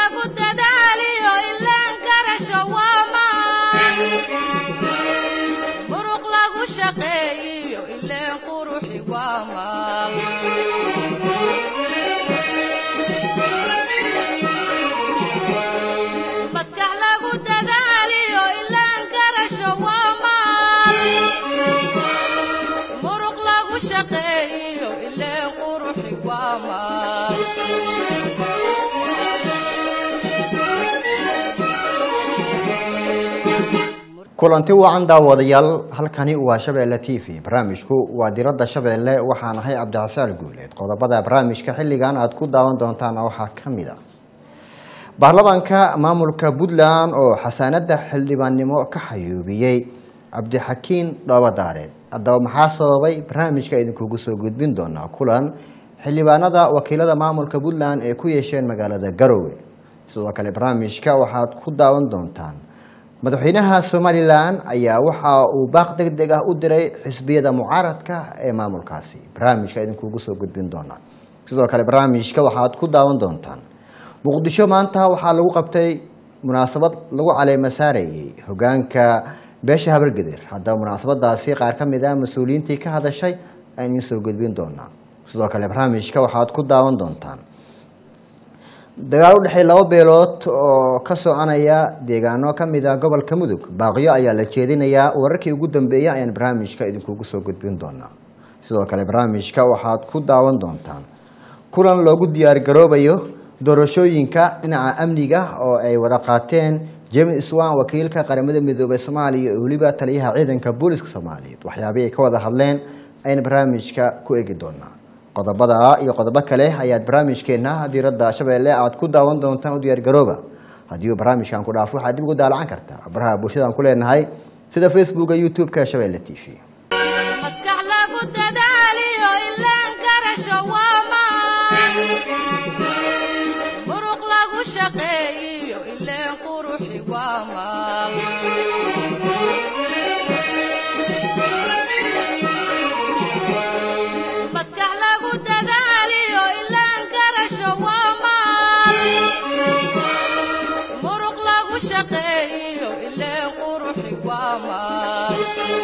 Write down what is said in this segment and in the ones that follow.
lagu dadaaliyo ilaan garasho waa maan muruq lagu shaqeeyiyo ileen quruxi waa maal maskax lagu dadaaliyo ilaan garasho waa maal muruq lagu shaqeeyiyo ileen quruxi waa maal kulanti wacan daawadayaal halkani waa shabeelle t v barnaamijku waa diradda shabeelle waxaan ahay cabdixasaan guuleed qodobada barnaamijka xilligan aad ku daawan doontaana waxaa ka mid a baarlamaanka maamulka puntland oo xasaanada xildhibaannimo ka xayuubiyey cabdixakiin dhoobadaareed haddaba maxaa sababay barnaamijka idinkugu soo gudbin doonaa kulan xildhibaanada wakiilada maamulka puntland ee ku yeesheen magaalada garowe sidoo kale barnaamijka waxaad ku daawan doontaan madaxweynaha somalilan ayaa waxa uu baaq deg deg ah u diray xisbiyada mucaaradka ee maamulkaasi barnaamijka idinkugu soo gudbin doonaa sidoo kale barnaamijka waxaad ku daawan doontaan muqdisho maanta waxaa lagu qabtay munaasabad lagu caleema saarayey hogaanka beesha habargedir haddaba munaasabadaasi qaar ka mid ah mas-uuliyiintii ka hadashay aan idiin soo gudbin doonaa sidoo kale barnaamijka waxaad ku daawan doontaan dagaal u dhexeey laba beelood oo ka soconaya deegaano ka mid ah gobolka mudug baaqyo ayaa la jeedinayaa wararkii ugu dambeeyay ayaan barnaamijka idinkugu soo gudbin doonaa sidoo kale barnaamijka waxaad ku daawan doontaan kulan loogu diyaargaroobayo doorashooyinka dhinaca amniga oo ay wada qaateen james swan wakiilka qaramada midoobey soomaaliya iyo weliba taliyaha ciidanka booliska soomaaliyeed waxyaabihii ay ka wada hadleen ayaan barnaamijka ku eegi doonaa qodobada iyo qodobo kale ayaad barnaamijkeena diiradda shabeelle aad ku daawan doontaan u diyaargarooba haddii uu barnaamijkan ku dhaafo waxaad dib ugu daalacan kartaa baraha bulshadaan ku leenahay sida facebooka youtube-ka shabeelle t v maskax lagu dadaaliyo ilaan garasho waa maan muruq lagu shaqeeyiyo ileen quruxi waa maal maskax lagu dadaaliyo ilaan garasho waa maal muruq lagu shaqeeyiyo ileen quruxi waa maal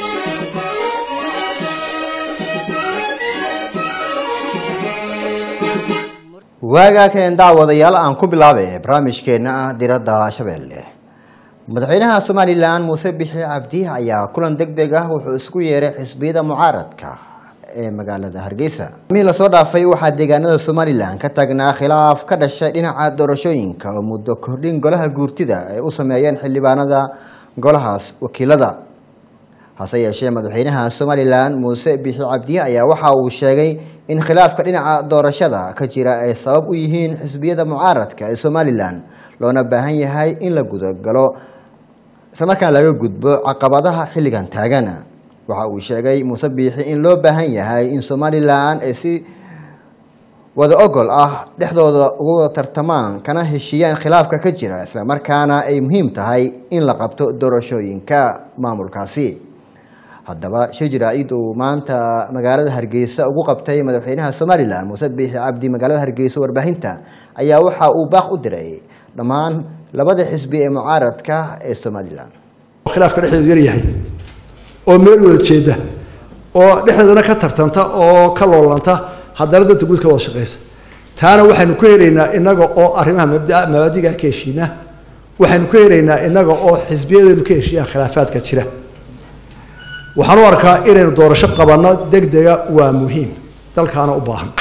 waagaa keen daawadayaal aan ku bilaabay barnaamijkeena ah diradda shabeelle madaxweynaha somalilan muuse bixi cabdi ayaa kulan deg deg ah wuxuu isku yeeray xisbiyada mucaaradka ee magaalada hargeysa mihii lasoo dhaafay waxaa deegaanada somalilan ka taagnaa khilaaf ka dhashay dhinaca doorashooyinka oo muddo kordhin golaha guurtida ay u sameeyeen xildhibaanada golahaas wakiilada hase yeeshee madaxweynaha somalilan muuse bixi cabdi ayaa waxa uu sheegay in khilaafka dhinaca doorashada ka jira ay sabab u yihiin xisbiyada mucaaradka ee somalilan loona baahan yahay in la gudagalo islamarkaan laga gudbo caqabadaha xilligan taagana waxa uu sheegay muuse biixi in loo baahan yahay in somalilan ay si wada ogol ah dhexdooda ugu tartamaan kana heshiiyaan khilaafka ka jira islamarkaana ay muhiim tahay in la qabto doorashooyinka maamulkaasi haddaba shijira id uu maanta magaalada hargeysa ugu qabtay madaxweynaha somalilan muuse biixi cabdi magaalada hargeysa warbaahinta ayaa waxa uu baaq u diray dhammaan labada xisbi ee mucaaradka ee somalilan khilaafka dhexdeedu yaryahay oo meel wada jeeda oo dhexdeedana ka tartanta oo ka loolanta haddana danta guud ka wada shaqeysa taana waxaynu ku helaynaa inaga oo arrimaha mabda mabaadiga ka heshiina waxaynu ku helaynaa inaga oo xisbiyadeenu ka heshiiyaan khilaafaadka jira waxaan u arkaa inaynu doorasho qabanno deg dega waa muhiim dalkaana u baahan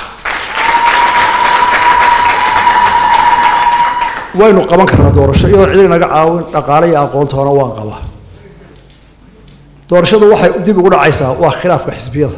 waynu qaban karnaa doorasho iyadoo cid inaga caawin dhaqaale iyo aqoontoona waan qabaa doorashadu waxay dib ugu dhacaysaa waa khilaafka xisbiyada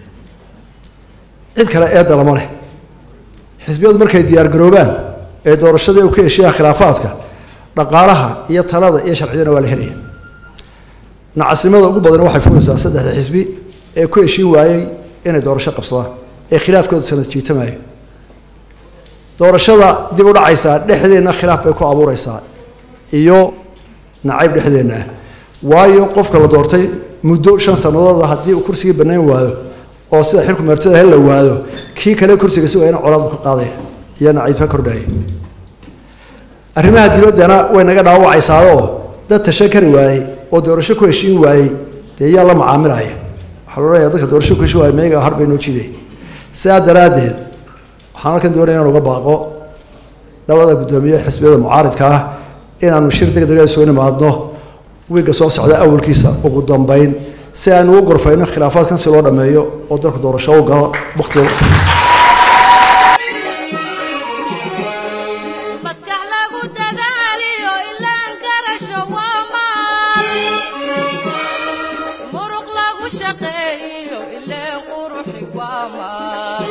cid kale eedda lama leh xisbiyadu markay diyaar garoobaan ee doorashadii u ka heshiyaan khilaafaadka dhaqaalaha iyo talada iyo sharciyadana waa la helaya nacasnimada ugu badan waxay fulaysaa saddexda xisbi ee ku heshiin waayey inay doorasho qabsadaan ee khilaafkoodu sanad jiitamayo doorashada dib u dhacaysaa dhexdeenna khilaaf bay ku abuureysaa iyo nacayb dhexdeenna ah waayo qofka la doortay muddo shan sanadooda haddii uu kursigii banayn waayo oo sida xilku meertada hel la waado kii kale kursiga si waa ina colaad ka qaadaya iyo nacayb ka kordhaya arrimaha dibaddana way naga dhaawacaysaadoo dad tashan kari waayey oo doorasho ku heshiin waayey dee yaa la macaamilaya waxaa la odhanaya dadka doorasho ku heshiin waayey meyaga har bay noo jiiday sidaa daraaddeed waxaan halkan doonaya inaan uga baaqo labada guddoomiye xisbiyada mucaaridka ah inaanu shir deg dega soo nimaadno wiigga soo socda awalkiisa ugu dambeyn si aanu ugu gorfayno khilaafaadkan si loo dhameeyo oo dalku doorasho u galo waktiga maskax lagu dadaaliyo ilaan garasho waa maal muruq lagu shaqeeyo ileen quruxi waa maal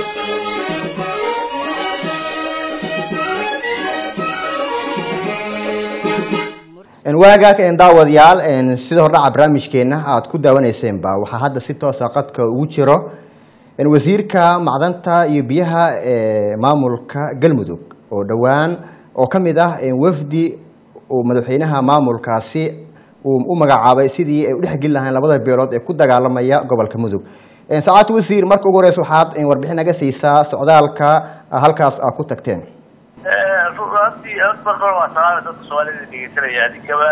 waagaag daawadayaal sida hordhaca barnaamijkeena aad ku daawaneyseenba waxaa hadda si toosa qadka ugu jiro wasiirka macdanta iyo biyaha ee maamulka galmudug oo dhowaan oo ka mid ah wafdi uu madaxweynaha maamulkaasi uu u magacaabay sidii ay u dhexgeli lahayn labada beelood ee ku dagaalamaya gobolka mudug sacaad wasiir marka ugu horeysa waxaad warbixin naga siisaa socdaalka halkaas aad ku tagteen runtii marka hore waa salaama dadka soomaalida dhegeysanaya adigaba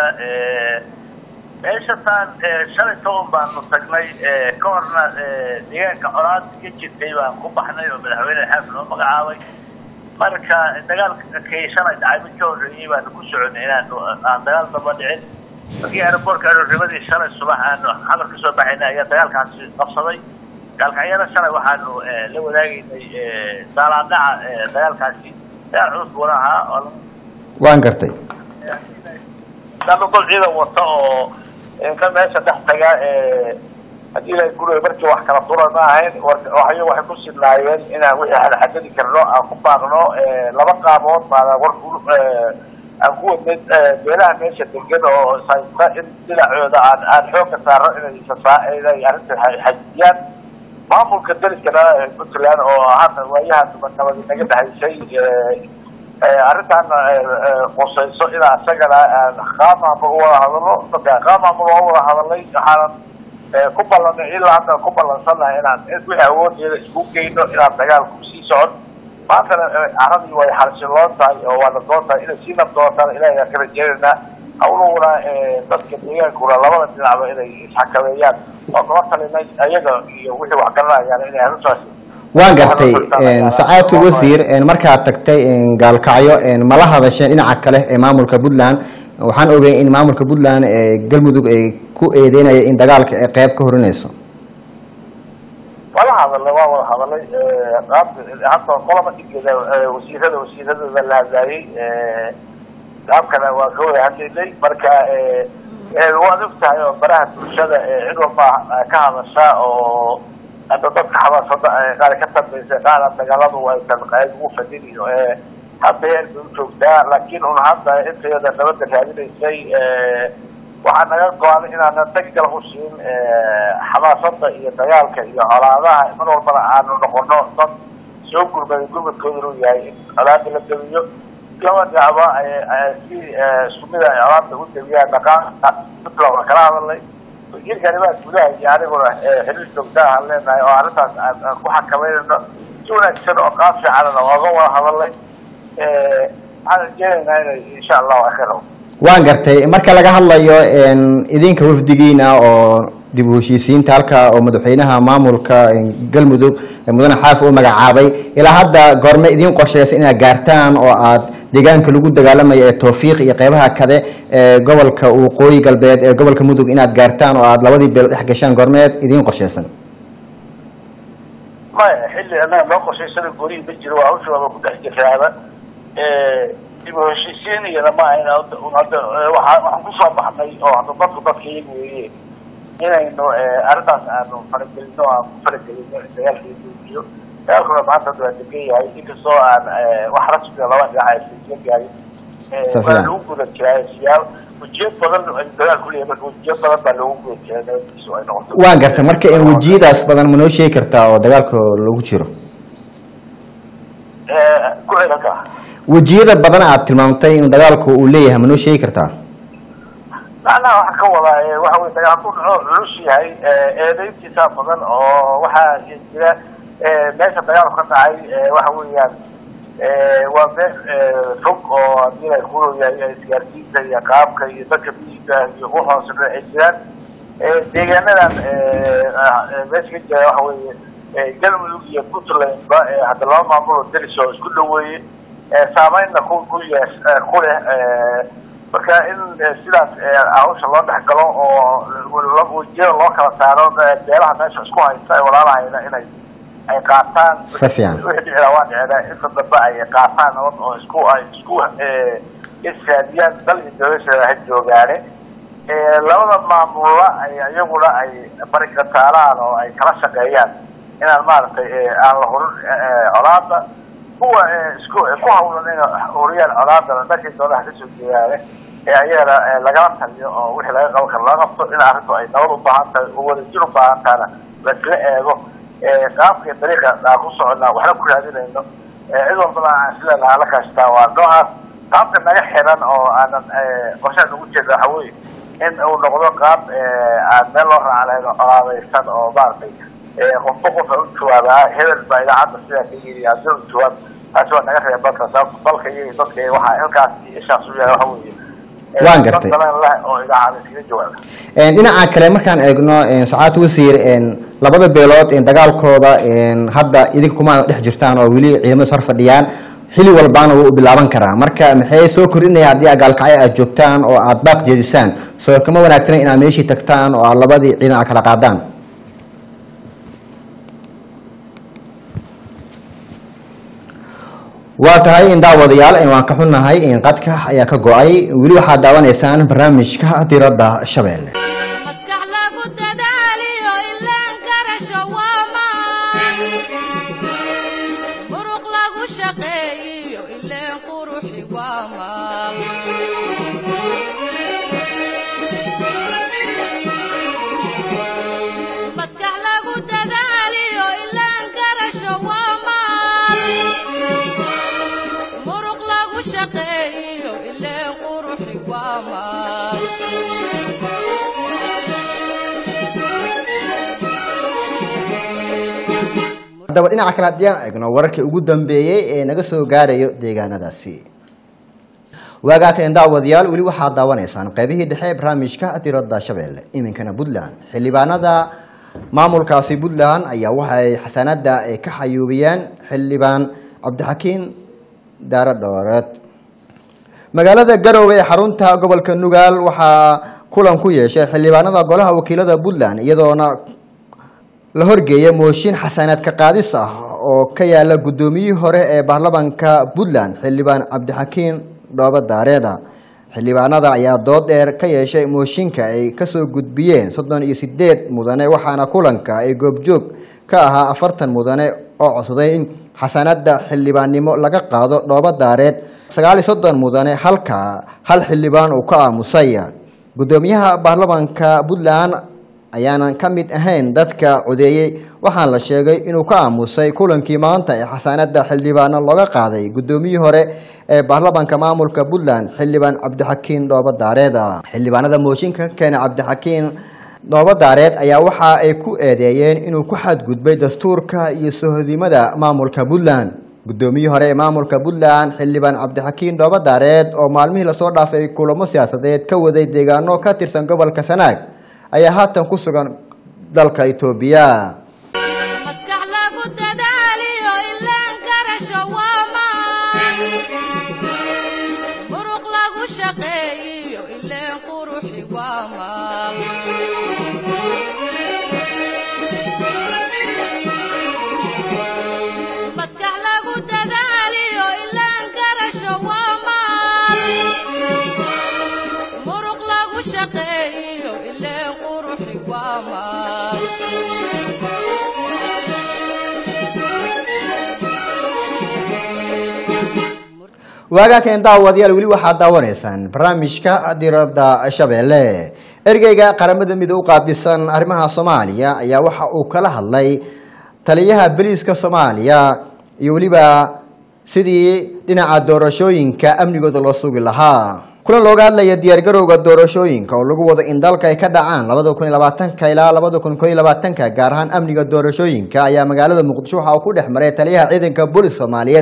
meeshataan shalay toban baanu tagnay ka horna deegaanka colaad ka jirtay baan ku baxnay oo madaxweyne xaafid noo magacaabay marka dagaalka kay shalay dhacay mid ka horreeyey baanu ku soconay inaan aan dagaal daba dhicin markii aeroboortka aroornimadii shalay subax aanu xamar ka soo baxaynay ayaa dagaalkaasi qabsaday gaalkacyada shalay waxaanu la wadaagaynay daalaadhaca dagaalkaasi dagaal culus buuna ahaa oo waan gartay dama gol ciidan wata oo ka meesha dhex taga haddii la guriga markii wax kala dura ma ahayn waxyo waxay ku sidnaayeen inaan wixii aan xadadi karno aan ku baaqno laba qaabood baana war aan ku wadnay beelaha meesha degan oo saysta in dhinacooda aan aan xoogka saarno inay sasaa inay arrinta xajiyaan maamulka daliskana puntland oo hadda waayahaas nabadi naga dhahaysay arrintaana qusayso inaa isagana qaamaamul wada hadalno dadka qaamaamul waa wada hadalnay waxaanan ku ballanay ilaa hadda ku ballansannahay inaan wixii awoodeeda isku geyno inaan dagaalku sii socon maantana caradii way xalsiloon tahay oo waa nabdoon tahay inay sii nabdoontaan ilahay ka rajeynayna hawlahuna dadka deegaankuna labada dhinacba inay isxakameeyaan oo nala talinay ayaga iyo wixii wax garanayaan inay arrintaasi waan gartay sacaadtu wasiir markaad tagtay gaalkacyo mala hadasheen dhinaca kale ee maamulka puntland waxaan ogay in maamulka puntland ee galmudug ay ku eedeynaya in dagaalka ay qeyb ka horinayso wala hadalnay waa wada hadalay hadda qolaba dhigeeda wasiirada wasiiradooda la hadlaayey qaabkana waa ka wada hadlaynay marka waad og tahay oo baraha bulshada cid walba ka hadasha oo hadda dadka xamaasada qaar ka dambaysa qaara dagaaladu aysan qayb ugu fadhin iyo hadda heer bay u joogtaa laakiin un hadda intayada nabadda raadinaysay waxaa naga go-an inaanan degdal u siin xamaasada iyo dagaalka iyo colaadaha mar walbana aanu noqono dad soo gurmaday gurmadkooda inuu yahay in colaada la debiyo laba dhinacba si isku mid ay colaada u debiyaan dhaqaanka puntland waa kala hadalnay wasiirka arrimaha gudaha iyo aniguna xiriir joogtaa aan leenahay oo arrintaas aan ku xakameynayno si wanaagsan oo qaab fiicanana ooga wada hadalnay waxaan rajeynaynaa inay insha allahu akhiro waan gartay marka laga hadlayo idinka wafdigiina oo dib u heshiisiinta halka oo madaxweynaha maamulka galmudug mudane xaaf u magacaabay ilaa hadda goorme idiin qorsheysa inaad gaartaan oo aad deegaanka lagu dagaalamayo ee towfiiq iyo qeybaha kale ee gobolka waqooyi galbeed ee gobolka mudug inaad gaartaan oo aad labadii beel dhex gashaan goormeed idiin qorsheysan maya xilli annaga noo qorshaysana gurihii ma jiro waa hawshaaba ku dhex jiraaba dib u heshiisiin iyana ma ahayna hadda waaa waxaan kusoo baxnay oo hadda dadku dadka iyaga weeye inaynu arrintaas aanu faragelino aan ku faragelino dagaalka iyo dagaalkuna maanta hadda waa degan yahay inkastoo aan wax rasmiga laba dhinac aysan gaari waa lagu guda jiraa siyaab wejiyad badan dagaal kuleeyahay marka wejiyad badan baa loogu guda jiraa nabadiisu ay noqoto waan gartay marka wejiyadaas badan ma noo sheegi kartaa oo dagaalka lagu jiro ku celanka wejiyada badan aad tilmaamtay inuu dagaalku uu leeyahay ma noo sheegi kartaa macnaha waxaa ka wadaa waxa wey dagaal hadduu dhaco culus yahay eedayntiisaa badan oo waxaa jira meesha dagaalku ka dhacay waxa weeyaan waa meel fog oo haddii ay ku yahay isgaarsiinta iyo qaabka iyo dadka miyiga iyo u hoosena ay jiraan deegaanadan meesha ka jira waxa weeye galmudug iyo puntlandba hadda laba maamulo delis oo isku dhaweeye saameynna ku ku yees ku leh marka in sidaas hawsha loo dhex galo oo wejiyada loo kala saaro beelaha meesha isku haysta ee walaalahayna inay ay qaataan Si fiican. wixii dhicila waa dhicila inta dambe ay qaataan nabad oo isku ay isku ishaadiyaan dal iyo dawlasheeda ha joogaane labada maamula ay iyaguna ay barikataalaan oo ay kala shaqeeyaan inaan maaragtay aan la hurin colaada kuwa isku ku hawlan inay huriyaan colaadana dhankii doonaha kasoo jeedaane ee ayagana lagala taliyo oo wixii laga qaban karo laga qabto in arrintu ay nabad u baahan tahay oo wadajir u baahan tahana laisla eego qaabka iyo dariiqa aan ku soconnaa waxna ku raadinayno cid walbana aan isleedahay la kaashtaa waa noocaas qaabka naga xiran oo aanan qorshaha ugu jeeda waxa weeye in uu noqdo qaab aan meel loo raaca lahayn oo colaadaysan oo maaragtay qofba qofa u jawaabaa hebel baa idaacadda sidaa ka yiri haddii u jawaab taasi waa naga reeba balka sababta dalka iyo dadka waxaa halkaas iyo ishaas u yahay waxa weeye Waan gartay. dad badan leh oo idaacada iskaga jawaaba Een, dhinaca kale markaan eegno een, sacaad wasiir een, labada beelood een, dagaalkooda een, hadda idinka kuma dhex jirtaan oo weli ciidamada hor fadhiyaan xili walbaana wuu bilaaban karaa marka maxay soo kordhinaya haddii agaalkacyo aad joogtaan oo aad baaq jeedisaan soo kama wanaagsana inaad meeshii tagtaan oo aad labadii ciidan aad kala qaadaan waa tahay in daawadayaal een, waan ka xunnahay in qadka ayaa ka go-ay weli waxaad daawanaysaan barnaamijka diradda shabeelle maskax lagu dadaaliyo ilaan garasho waa maan muruq lagu shaqeeyiyo ileen quruxi waa maal maskax lagu dadaaliyo ilaan garasho waa maal muruq lagu shaqeeyiyo ileen quruxi waa maal haddaba dhinaca kale haddii aan eegno wararkii ugu dambeeyey ee naga soo gaarayo deegaanadaasi waagaa keen daawadayaal weli waxaad daawanaysaan qeybihii dhexe ee barnaamijka diradda shabeelle iminkana puntland xildhibaanada maamulkaasi puntland ayaa waxay xasanada ay ka xayuubiyeen xildhibaan cabdixakiin daaro dhooreed magaalada garowe ee xarunta gobolka nugaal waxaa kulan ku yeeshay xildhibaanada golaha wakiilada puntland iyadoona la horgeeyay mooshin xasanaad ka qaadis ah oo ka yaala guddoomiyihii hore ee baarlamaanka puntland xildhibaan cabdixakiin dhoobo daareeda xildhibaanada ayaa dood dheer ka yeeshay mooshinka ay kasoo gudbiyeen soddon iyo sideed mudane waxaana kulanka ay goobjoog ka ahaa afartan mudane oo codsaday in xasanada xildhibaannimo laga qaado dhoobo daareed sagaal iyo soddon mudane halka hal xildhibaan uu ka aamusay guddoomiyaha baarlamaanka puntland ayaanan ka mid ahayn dadka codeeyey waxaan la sheegay inuu ka aamusay kulankii maanta ee xasaanada xildhibaano looga qaaday guddoomiyihii hore ee baarlamaanka maamulka puntland xildhibaan cabdixakiin dhoobo daareed xildhibaanada mooshinka ka keenay cabdixakiin dhoobo daareed ayaa waxa ay ku eedeeyeen inuu ku xadgudbay dastuurka iyo sohodimada maamulka puntland guddoomiyihii hore ee maamulka puntland xildhibaan cabdixakiin dhoobo daareed oo maalmihii lasoo dhaafay kulamo siyaasadeed ka waday deegaano ka tirsan gobolka sanaag ayaa haatan ku sugan dalka itoobiya maskax lagu dadaaliyo ilaan garasho waa maan muruq lagu shaqeeyiyo ileen quruxi waa maal maskax lagu dadaaliyo ilaan garasho waa maal muruq lagu shaqeeyiyo ileen quruxi waa maal waagaa keen daawadayaal weli waxaad daawanaysaan barnaamijka diradda shabeelle ergeyga qaramada midoobe u qaabilsan arrimaha soomaaliya ayaa waxa uu kala hadlay taliyaha beliiska soomaaliya iyo weliba sidii dhinaca doorashooyinka amnigooda loo sugi lahaa kulan looga hadlaya diyaargarowga doorashooyinka oo lagu wado in dalka ay ka dhacaan labada kun iyo labaatanka ilaa labada kun koo iyo labaatanka gaar ahaan amniga doorashooyinka ayaa magaalada muqdisho waxa uu ku dhex maray taliyaha ciidanka booliska soomaaliyeed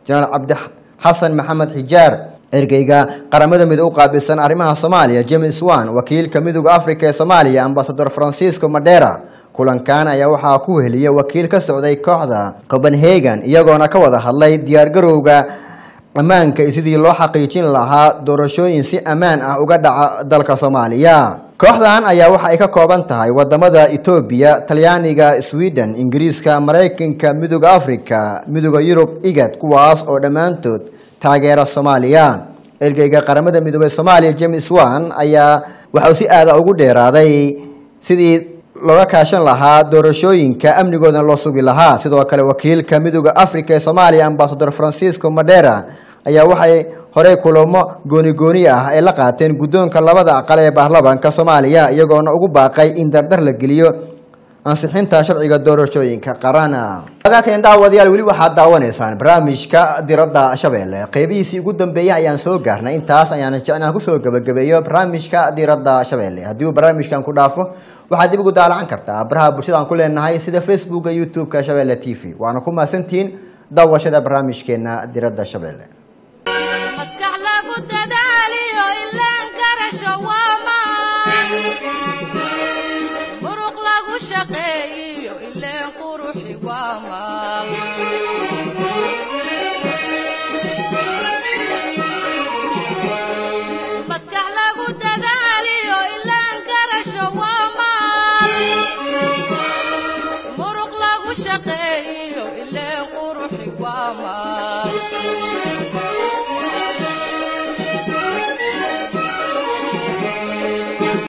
jenaraal cabdi xasan maxamed xijaar ergeyga qaramada midoobe u qaabilsan arrimaha soomaaliya james wan wakiilka midooda africa ee soomaaliya ambasador francisco madera kulankan ayaa waxaa ku weheliya wakiil ka socday kooxda copenhagen iyagoona ka wada hadlay diyaargarowga ammaanka iyo sidii loo xaqiijin lahaa doorashooyin si ammaan ah uga dhaca dalka soomaaliya kooxdan ayaa waxa ay ka kooban tahay wadamada etoobiya talyaaniga sweden ingiriiska maraykanka midooda africa midooda yurub igad kuwaas oo dhammaantood taageera soomaaliya ergeyga qaramada midoobey soomaaliya james wan ayaa waxa uu si aada ugu dheeraaday sidii looga kaashan lahaa doorashooyinka amnigoodana loo sugi lahaa sidoo kale wakiilka midooda africa ee soomaaliya ambasador francisco madera ayaa waxay horey kulamo gooni gooni ah ay la qaateen guddoonka labada aqal ee baarlamaanka soomaaliya iyagoona ugu baaqay in dardar la geliyo ansixinta sharciga doorashooyinka qarana agaakan daawadayaal weli waxaad daawanaysaan barnaamijka diradda shabeelle qeybihiisii ugu dambeeyay ayaan soo gaarnay intaas ayaan jecnaan kusoo gabagabeeyo barnaamijka diradda shabeelle haddii uu barnaamijkan ku dhaafo waxaad dib ugu daalacan kartaa baraha bulshada aan ku leenahay sida facebooka youtube-ka shabeelle t v waana ku mahadsantihiin daawashada barnaamijkeena diradda shabeelle maskax lagu dadaaliyo ilaan garasho waa maan muruq lagu shaqeeyiyo ileen quruxi waa maan